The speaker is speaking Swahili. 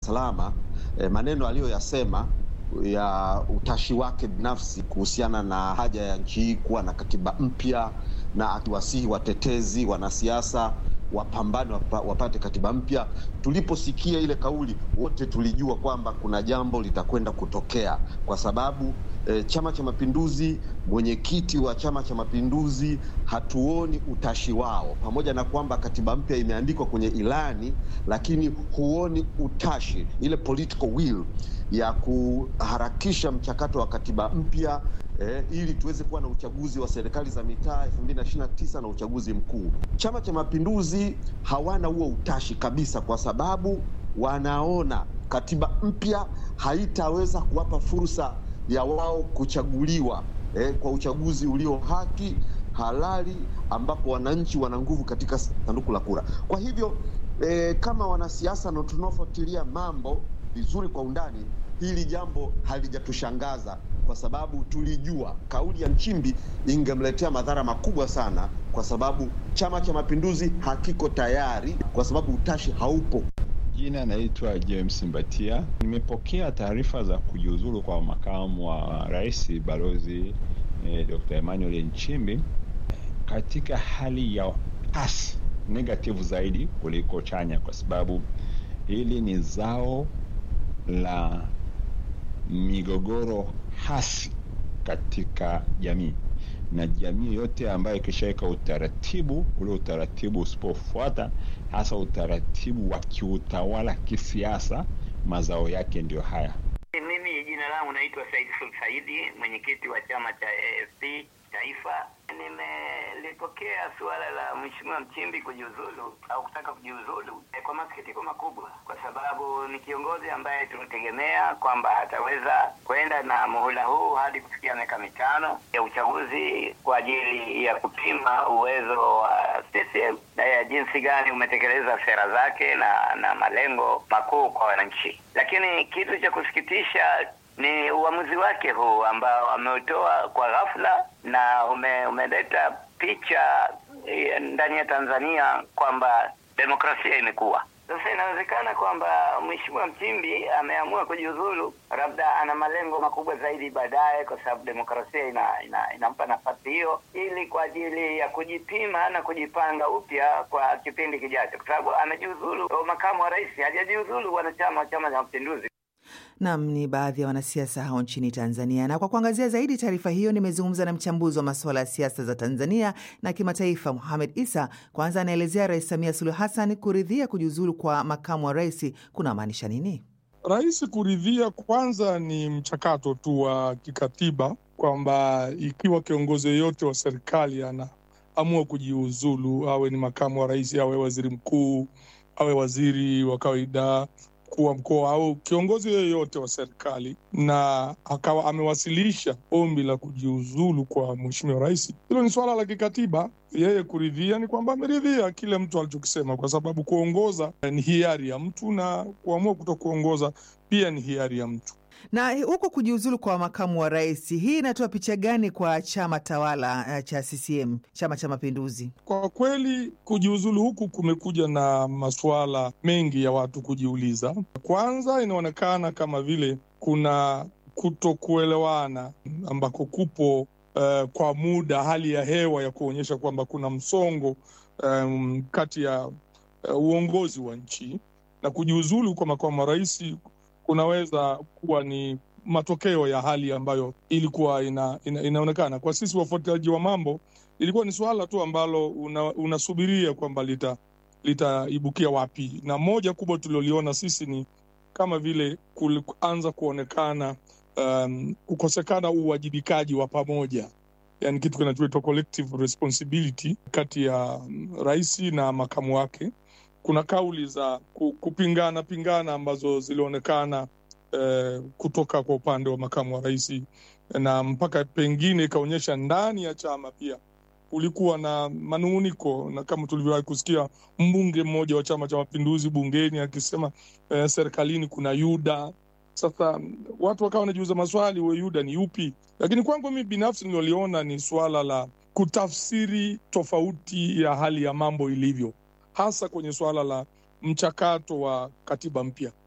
Salama eh, maneno aliyoyasema ya utashi wake binafsi kuhusiana na haja ya nchi hii kuwa na katiba mpya na akiwasihi watetezi, wanasiasa wapambane wapa, wapate katiba mpya. Tuliposikia ile kauli, wote tulijua kwamba kuna jambo litakwenda kutokea, kwa sababu e, Chama cha Mapinduzi, mwenyekiti wa Chama cha Mapinduzi, hatuoni utashi wao, pamoja na kwamba katiba mpya imeandikwa kwenye ilani, lakini huoni utashi, ile political will ya kuharakisha mchakato wa katiba mpya eh, ili tuweze kuwa na uchaguzi wa serikali za mitaa 2029 na uchaguzi mkuu. Chama cha Mapinduzi hawana huo utashi kabisa, kwa sababu wanaona katiba mpya haitaweza kuwapa fursa ya wao kuchaguliwa eh, kwa uchaguzi ulio haki halali, ambapo wananchi wana nguvu katika sanduku la kura. Kwa hivyo eh, kama wanasiasa na tunaofuatilia mambo vizuri kwa undani, hili jambo halijatushangaza kwa sababu tulijua kauli ya Nchimbi ingemletea madhara makubwa sana, kwa sababu Chama cha Mapinduzi hakiko tayari, kwa sababu utashi haupo. Jina naitwa James Mbatia. Nimepokea taarifa za kujiuzulu kwa makamu wa rais balozi eh, Dr. Emmanuel Nchimbi katika hali ya hasi negative zaidi kuliko chanya, kwa sababu hili ni zao la migogoro hasi katika jamii, na jamii yote ambayo ikishaweka utaratibu ule, utaratibu usipofuata, hasa utaratibu wa kiutawala kisiasa, mazao yake ndiyo haya. Mimi jina langu naitwa Said Sul Saidi, mwenyekiti wa chama cha AFP Taifa. Nimelipokea suala la Mheshimiwa Mchimbi kujiuzulu au kutaka kujiuzulu eh, kwa masikitiko makubwa, kwa sababu ni kiongozi ambaye tunategemea kwamba ataweza kwenda na muhula huu hadi kufikia miaka mitano ya uchaguzi kwa ajili ya kupima uwezo wa CCM na ya jinsi gani umetekeleza sera zake na na malengo makuu kwa wananchi. Lakini kitu cha kusikitisha ni uamuzi wake huu ambao ameutoa kwa ghafla na ume, umeleta picha eh, ndani ya Tanzania kwamba demokrasia imekuwa sasa. Inawezekana kwamba Mheshimiwa Mchimbi ameamua kujiuzulu, labda ana malengo makubwa zaidi baadaye, kwa sababu demokrasia ina, ina, inampa nafasi hiyo, ili kwa ajili ya kujipima na kujipanga upya kwa kipindi kijacho, kwa sababu amejiuzulu makamu wa rais, hajajiuzulu wanachama wa Chama cha Mapinduzi. Nam ni baadhi ya wanasiasa hao nchini Tanzania. Na kwa kuangazia zaidi taarifa hiyo, nimezungumza na mchambuzi wa masuala ya siasa za Tanzania na kimataifa, Muhamed Isa. Kwanza anaelezea Rais Samia Suluhu Hassan kuridhia kujiuzulu kwa makamu wa rais kuna maanisha nini? Rais kuridhia kwanza ni mchakato tu wa kikatiba, kwamba ikiwa kiongozi yoyote wa serikali anaamua kujiuzulu, awe ni makamu wa rais, awe waziri mkuu, awe waziri wa kawaida mkuu wa mkoa au kiongozi yoyote wa serikali na akawa amewasilisha ombi la kujiuzulu kwa mheshimiwa rais, hilo ni suala la kikatiba. Yeye kuridhia ni kwamba ameridhia kile mtu alichokisema, kwa sababu kuongoza ni hiari ya mtu na kuamua kuto kuongoza pia ni hiari ya mtu. Na huko kujiuzulu kwa makamu wa rais, hii inatoa picha gani kwa chama tawala cha CCM, Chama cha Mapinduzi? Kwa kweli kujiuzulu huku kumekuja na masuala mengi ya watu kujiuliza. Kwanza, inaonekana kama vile kuna kutokuelewana ambako kupo uh, kwa muda, hali ya hewa ya kuonyesha kwamba kuna msongo um, kati ya uh, uongozi wa nchi na kujiuzulu kwa makamu wa rais kunaweza kuwa ni matokeo ya hali ambayo ilikuwa ina, ina, inaonekana kwa sisi wafuatiliaji wa mambo, ilikuwa ni suala tu ambalo una, unasubiria kwamba lita litaibukia wapi, na moja kubwa tulioliona sisi ni kama vile kuanza kuonekana um, kukosekana uwajibikaji wa pamoja, yani kitu kinachoitwa collective responsibility kati ya rais na makamu wake kuna kauli za kupingana pingana ambazo zilionekana eh, kutoka kwa upande wa makamu wa rais, na mpaka pengine ikaonyesha ndani ya chama pia kulikuwa na manung'uniko, na kama tulivyowahi kusikia mbunge mmoja wa Chama cha Mapinduzi bungeni akisema eh, serikalini kuna Yuda. Sasa watu wakawa wanajiuza maswali, huyo Yuda ni yupi? Lakini kwangu mimi binafsi niloliona ni suala la kutafsiri tofauti ya hali ya mambo ilivyo hasa kwenye suala la mchakato wa katiba mpya.